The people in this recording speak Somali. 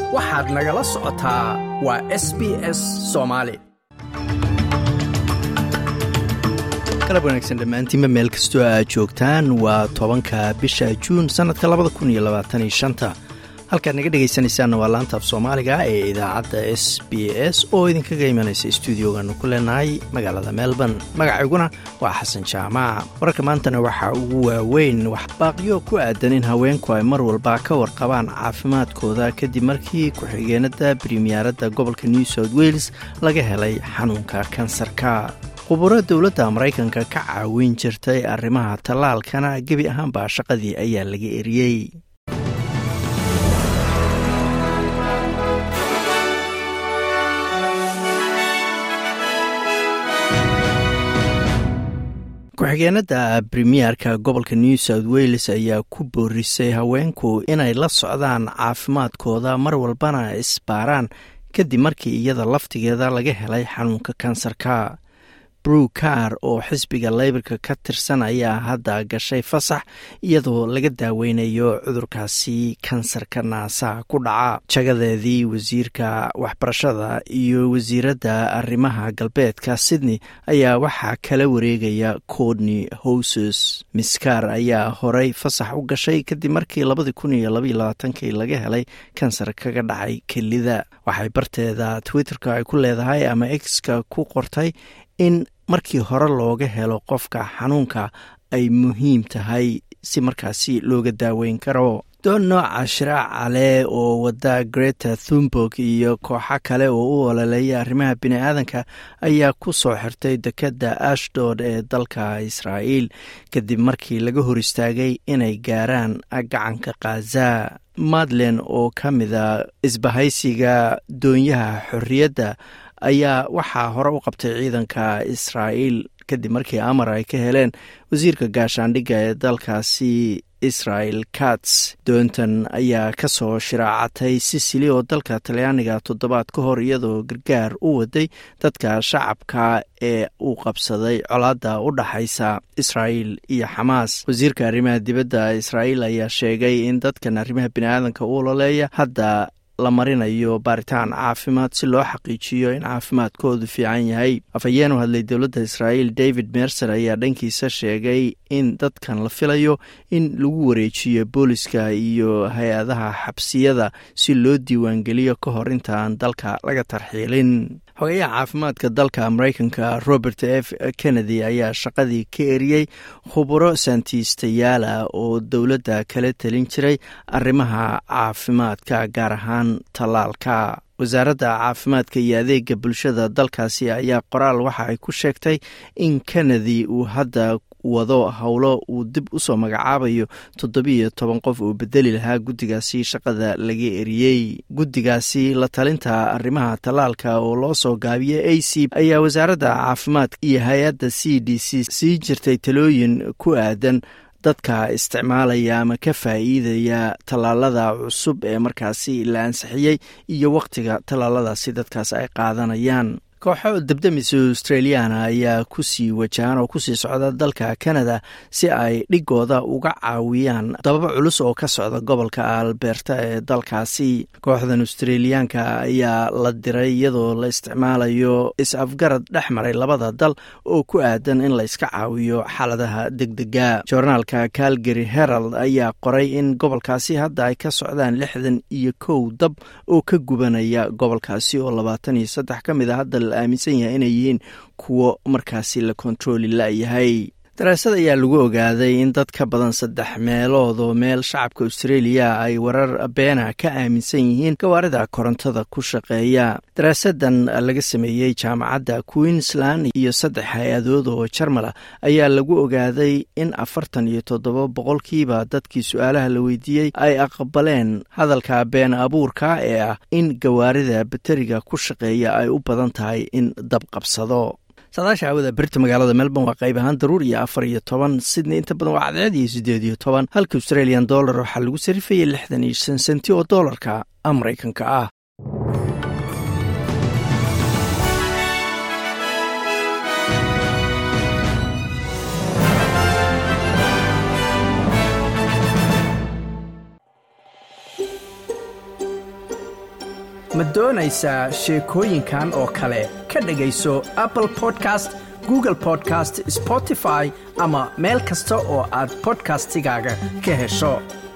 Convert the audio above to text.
waxaad nagala socotaa waa s b s soomaali galab wanaagsan dhammaantiinba meel kastoo aad joogtaan waa tobanka bisha juun sannadka labada kun iyo labaataniyo shanta halkaad naga dhegaysanaysaanna waa laanta af soomaaliga ee idaacadda s b s oo idinkaga imanaysa stuudiogaanu ku leenahay magaalada melbourne magacayguna waa xasan jaamac wararka maantana waxaa ugu waaweyn waxbaaqyo ku aadan in haweenku ay mar walba ka warqabaan caafimaadkooda kadib markii ku-xigeenada bremiyaaradda gobolka new south wales laga helay xanuunka kansarka khuburo dowladda maraykanka ka caawin jirtay arrimaha tallaalkana gebi ahaanba shaqadii ayaa laga eriyey ku-xigeenada bremiyerka gobolka new south wales ayaa ku boorisay haweenku inay la socdaan caafimaadkooda mar walbana isbaaraan kadib markii iyada laftigeeda laga helay xanuunka kansarka brew car oo xisbiga leybarka ka tirsan ayaa hadda gashay fasax iyadoo laga daaweynayo cudurkaasi kansarka naasaha ku dhaca jagadeedii wasiirka waxbarashada iyo wasiiradda arrimaha galbeedka sydney ayaa waxaa kala wareegaya codney houses miskar ayaa horey fasax u gashay kadib markii labadii kun iyo labaiyo labaatankii laga helay kansar kaga dhacay kelida waxay barteeda twitterka ay ku leedahay ama exka ku qortay in markii hore looga helo qofka xanuunka ay muhiim tahay si markaasi looga daaweyn karo doon nooca shiraaca leh oo wada greta thumburg iyo kooxo kale oo u ololeeya arrimaha bini-aadanka ayaa ku soo xirtay dekadda ashdod ee dalka israa'iil kadib markii laga hor istaagay inay gaaraan gacanka khaza madlen oo ka mida isbahaysiga doonyaha xorriyadda ayaa waxaa hore u qabtay ciidanka israa'iil kadib markii amar ay ka heleen wasiirka gaashaandhigga ee dalkaasi israel kats doontan ayaa ka soo shiraacatay sisili oo dalka talyaaniga toddobaad ka hor iyadoo gargaar u waday dadka shacabka ee uu qabsaday colaadda u dhaxaysa israa'iil iyo xamaas wasiirka arrimaha dibadda israa'iil ayaa sheegay in dadkan arrimaha biniaadanka u ololeeya hadda la marinayo baaritaan caafimaad si loo xaqiijiyo in caafimaadkoodu fiican yahay afhayeen u hadlay dowladda israa'iil david mercer ayaa dhankiisa sheegay in dadkan la filayo in lagu wareejiyo booliska iyo hay-adaha xabsiyada si loo diiwaangeliyo ka hor intaan dalka laga tarxiilin xogayaha caafimaadka dalka maraykanka robert f kennedy ayaa shaqadii ka eriyey khuburo saantiistayaala oo dowladda kala telin jiray arrimaha caafimaadka gaar ahaan tallaalka wasaaradda caafimaadka iyo adeega bulshada dalkaasi ayaa qoraal waxa ay ku sheegtay in kennedy uu hadda wado howlo uu dib usoo magacaabayo toddobiiyo toban qof uu bedeli lahaa guddigaasi shaqada laga eriyey guddigaasi la talinta arrimaha tallaalka oo loo soo gaabiyey a c ayaa wasaaradda caafimaadka iyo hay-adda c d c sii jirtay talooyin ku aadan dadka isticmaalaya ama ka faa'iidaya tallaalada cusub ee markaasi la ansixiyey iyo wakhtiga tallaaladaasi dadkaas ay qaadanayaan kooxo debdemis australiana ayaa kusii wajahan oo kusii socda dalka canada si ay dhigooda uga caawiyaan dababa culus oo ka socda gobolka alberta ee dalkaasi kooxdan australiyaanka ayaa la diray iyadoo la isticmaalayo is-afgarad dhex maray labada dal oo ku aadan in la iska caawiyo xaaladaha degdega joornaalka calgary herald ayaa qoray in gobolkaasi hadda ay ka socdaan lixdan iyo kow dab oo ka gubanaya gobolkaasi oo labaatan iyo saddex ka mid a hadda la aaminsan yahay inay yihiin kuwo markaasi la kontarooli la-yahay daraasad ayaa lagu ogaaday in dad ka badan saddex meelood oo meel shacabka australia ay warar beena ka aaminsan yihiin gawaarida korontada ku shaqeeya daraasadan laga sameeyey jaamacadda queensland iyo saddex hay-adood oo jarmala ayaa lagu ogaaday in afartan iyo toddoba boqolkiiba dadkii su-aalaha la weydiiyey ay aqbaleen hadalka been abuurka ee ah in gawaarida bateriga ku shaqeeya ay u badan tahay in dab qabsado saadaasha aawada berita magaalada melbourne waa qayb ahaan daruur iyo afar iyo toban sydney inta badan waa cadceed iyo siddeed iyo toban halka australian dollar waxaa lagu sarifayay lixdan iyo shan senti oo doolarka maraykanka ah ma doonaysaa sheekooyinkan oo kale ka dhegayso apple podcast google podcast spotify ama meel kasta oo aad bodkastigaaga ka hesho